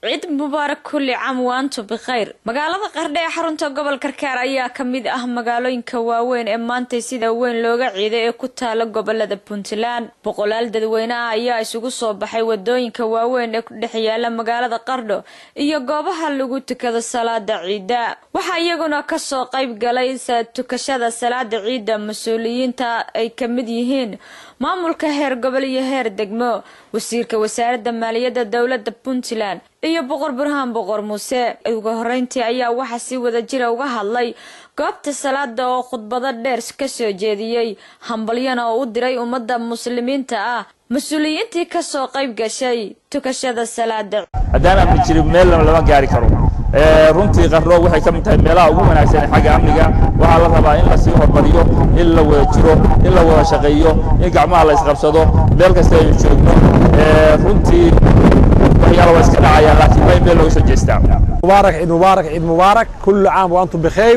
ciid mubaarak kulli caam waantu bikhayr magaalada qardhe ee xarunta gobol karkaar ayaa ka mid ah magaalooyinka waaweyn ee maantay sida weyn looga ciiday ee ku taala gobolada puntland boqolaal dadweyne ah ayaa isugu soo baxay wadooyinka waaweyn ee ku dhex yaala magaalada qardho iyo goobaha lagu tukado salaada ciida waxaa iyaguna kasoo qayb galay tukashada salaada ciidda mas-uuliyiinta ay ka mid yihiin maamulka heer gobol iyo heer degmo wasiirka wasaaradda maaliyadda dowladda puntland iyo boqor burhaan boqor muuse ugu horeyntii ayaa waxaa si wada jira uga hadlay goobta salaada oo khudbado dheer kasoo jeediyey hambalyana oo u diray ummadda muslimiinta ah mas-uuliyiintii kasoo qayb gashay tukashada salaada haddaan amni jirin meel lama gaari karo runtii qardho waxay ka mid tahay meelaha ugu wanaagsan xagga amniga waxaa la rabaa in lasii hormariyo in la wada jiro in la wada shaqeeyo in gacmaha la isqabsado meel kasta aynu joogno runtii waxyaala waa iska dhacayaan laakiin waa in meel looga soo jeestaa mubaarak ciid mubaarak ciid mubaarak kullu caam wa antum bikhayr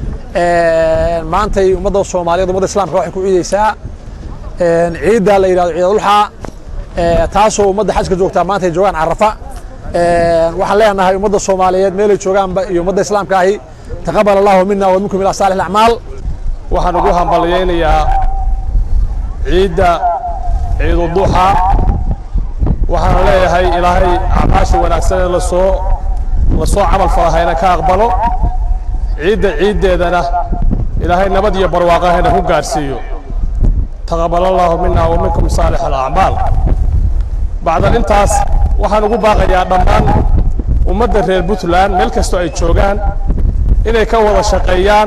maantay ummadda soomaaliyeed ummadda islaamka waxay ku ciideysaa ciidda la yidhahdo ciid ulxaa taasoo ummadda xajka joogtaa maanta ay joogaan carafa waxaan leenahay ummadda soomaaliyeed meelay joogaanba iyo ummadda islaamka ahi taqabal allahu mina wa minkum ila saalix acmaal waxaan ugu hambalyaynayaa ciidda ciiduduxa waxaan leeyahay ilaahay acmaasha wanaagsan ee lasoo lasoo camal falahayna ka aqbalo ciidda ciiddeedana ilaahay nabad iyo barwaaqahayna ku gaadhsiiyo taqabal allahu mina wa minkum saalix alacmaal bacdan intaas waxaan ugu baaqayaa dhammaan ummadda reer puntland meel kastoo ay joogaan inay ka wada shaqeeyaan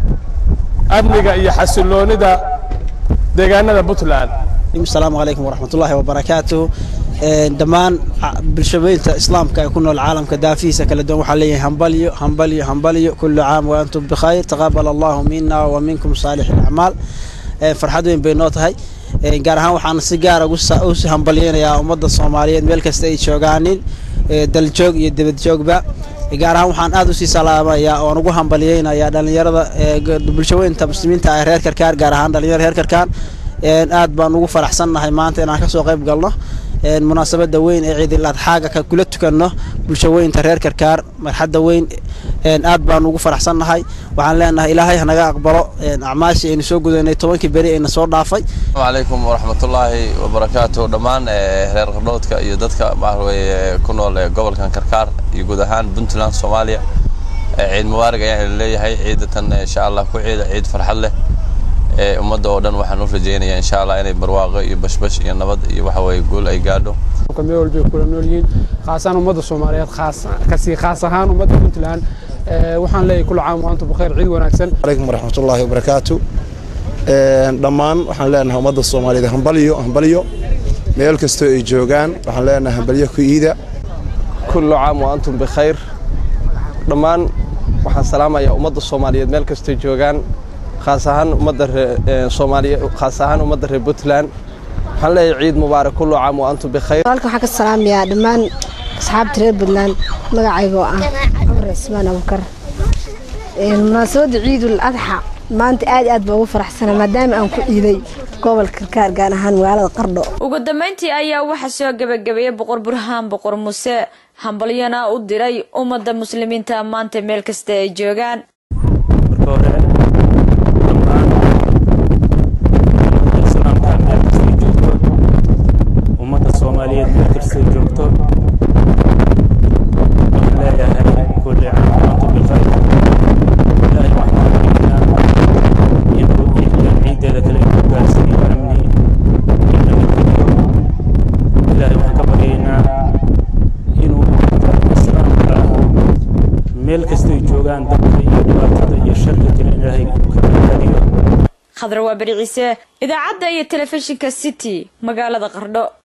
amniga iyo xasiloonida deegaanada puntland asalaamu calaykum waraxmat ullaahi wabarakaatuh dhammaan bulshaweynta islaamka ee ku nool caalamka daafihiisa kala duwan waxaa leeyahay hambalyo hambalyo hambalyo kullu caam wa antum bikhayr taqabal allahu mina wa minkum saalix alacmaal farxad weyn bay noo tahay gaar ahaan waxaan si gaara usi hambalyeynayaa ummadda soomaaliyeed meel kasta ay joogaanin daljoog iyo dibadjoogba gaar ahaan waxaan aad usii salaamayaa oon ugu hambalyeynayaa dhalinyarada bulshaweynta muslimiinta ah reer karkaar gaar ahaan dhalinyarada reer karkaar aad baan ugu faraxsannahay maanta inaan kasoo qayb galno munaasabada weyn ee ciidil adxaaga ka kula tukanno bulshaweynta reer karkaar marxadda weyn aad baan ugu faraxsannahay waxaan leenahay ilaahay hanaga aqbalo acmaashii aynu soo gudaynay tobankii beri ayna soo dhaafay asalaamu calaykum waraxmatullaahi wabarakaatu dhammaan reer qardhoodka iyo dadka maxaweye ku nool gobolkan karkaar iyo guud ahaan puntland soomaaliya ciid mubaarig ayaan leeyahay ciidatan insha allah ku ciida ciid farxad leh ummadda oo dhan waxaan u rajaynayaa insha allah inay barwaaqo iyo bashbash iyo nabad iyo waxa weye guul ay gaadho meel walba ay kula nool yihiin khaasaan ummadda soomaaliyeed khaas kasii khaas ahaan ummadda puntland waxaan leeyahay kullu caam waantum bikhair ciid wanaagsan calaykum waraxmatullaahi wabarakaatu dhammaan waxaan leenahay ummadda soomaaliyeed hambalyo hambalyo meel kastoo ay joogaan waxaan leenahay hambalyo ku iida kullu caam wa antum bikhayr dhammaan waxaan salaamayaa ummadda soomaaliyeed meel kastoo joogaan khaas ahaan ummadda soomaaliya khaas ahaan ummadda reer puntland waxaan leeyahay ciid mubaarak kullu caam wa antum bikhayr halkan waxaan ka salaamayaa dhammaan asxaabta reer puntland magacaygoo ah cumar cismaan abukar munaasabadda ciidul adxa maanta aad aad baa ugu faraxsana maadaama aan ku ciiday gobolka karkaar gaar ahaan magaalada qardho ugu dambeyntii ayaa waxaa soo gebagabeeyey boqor burhaan boqor muuse hambalyana u diray ummadda muslimiinta maanta meel kasta ay joogaan ummadda soomaaliyeed meel kastay joogto waxaan leeyahay kulli caam antu bikhayr ilaahay waxaan baryaynaa inuu ciidan ciideeda kale ku gaarsiiyo amni iyo nabadgelyo ilaahay waxaan ka baryaynaa inuu islaamka meel kastay joogaan dadka iyo dhibaatada iyo sharka jira ilaahay ka badbaadiyo khadra waa beri ciise idaacadda iyo telefishinka city magaalada qardho